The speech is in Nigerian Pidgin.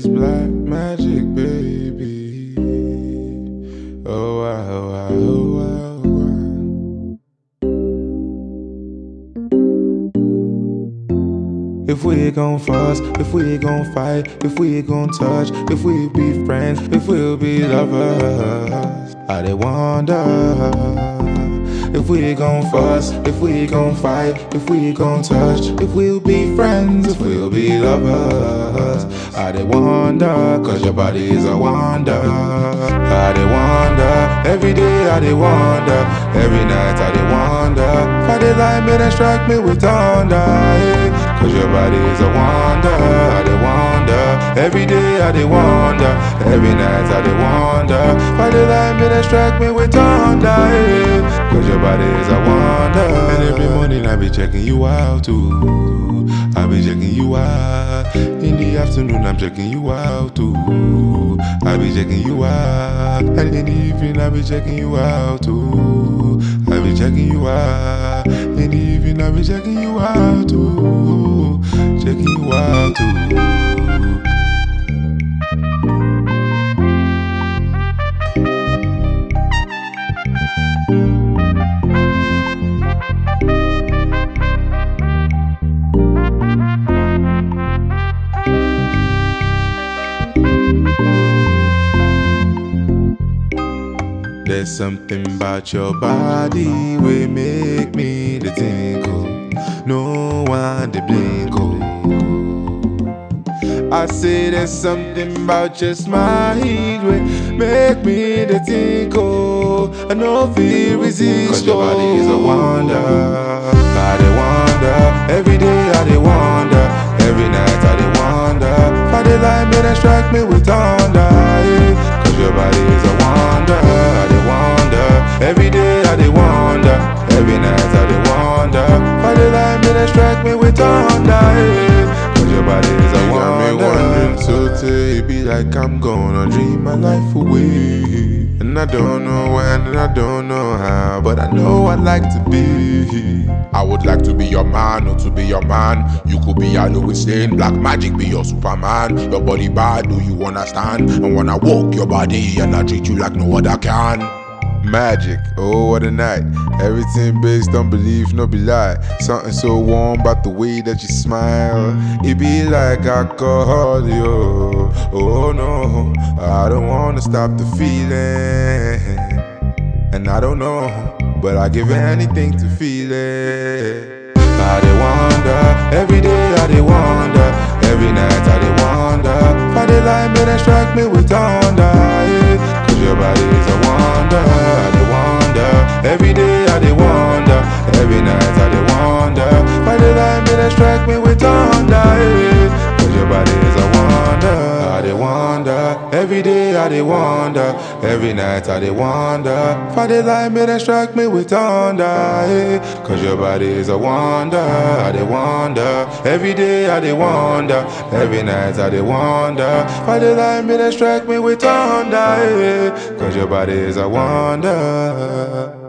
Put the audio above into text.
is black magic, baby. Oh, wow, oh, wow, oh, wow, oh, wow. If we gon' fuss, if we gon' fight, if we gon' touch, if we be friends, if we'll be lovers, I dey wonder. If we gon' fuss, if we gon' fight, if we gon' touch, if we'll be friends, if we'll be lovers, I dey wonder, cause your body is a wonder. I dey wonder, every day I dey wonder, every night I dey wonder. Friday light me then strike me with thunder, yeah. Cause your body is a wonder, I dey wonder, every day I dey wonder, every night I dey wonder. Friday light me then strike me with thunder, yeah. Cause your body is a wonder. And every morning I be checking you out too. I be checking you out. In the afternoon I'm checking you out too. I be checking you out. And in the evening I be checking you out too. I be checking you out. In the evening I be checking you out too. Checking you out too. There's something about your body we make me the tinkle. No one the blinkle. I say there's something about your smile we make me the tinkle. I know feel resist. Cause your body is a wonder. I dey wonder. Every day I dey wonder. Every night I dey wonder. Friday light me then strike me with thunder. Yeah. Cause your body is a wonder. I dey wonder. Every day I dey wonder. Every night I dey wonder. Friday light me then strike me with thunder. Yeah. Cause your body is a wonder. Got me wondering so till it be like I'm gonna dream my life away. And I don't know when and I don't know how, but I know I'd like to be. I would like to be your man or to be your man. You could be a Louis Lane, black magic be your Superman. Your body bad, do you understand? And when I walk your body and I treat you like no other can. Magic, oh what a night. Everything based on belief, no be lie. Something so warm about the way that you smile. It be like alcohol, yo. Oh no, I don't wanna stop the feeling. And I don't know, but I give anything to feel it. I dey wonder, every day I dey wonder, every night I dey wonder. Friday light me then strike me with thunder, yeah. Cause your body is a wonder, I dey wonder. Every day I dey wonder, every night I dey wonder. Friday light me then strike me with thunder, yeah. Cause your body is a wonder, I dey wonder. Every day I dey wonder, every night I dey wonder. Friday light me then strike me with thunder, yeah. Cause your body is a wonder, I dey wonder. Every day I dey wonder, every night I dey wonder. Friday light me then strike me with thunder, yeah. Cause your body is a wonder.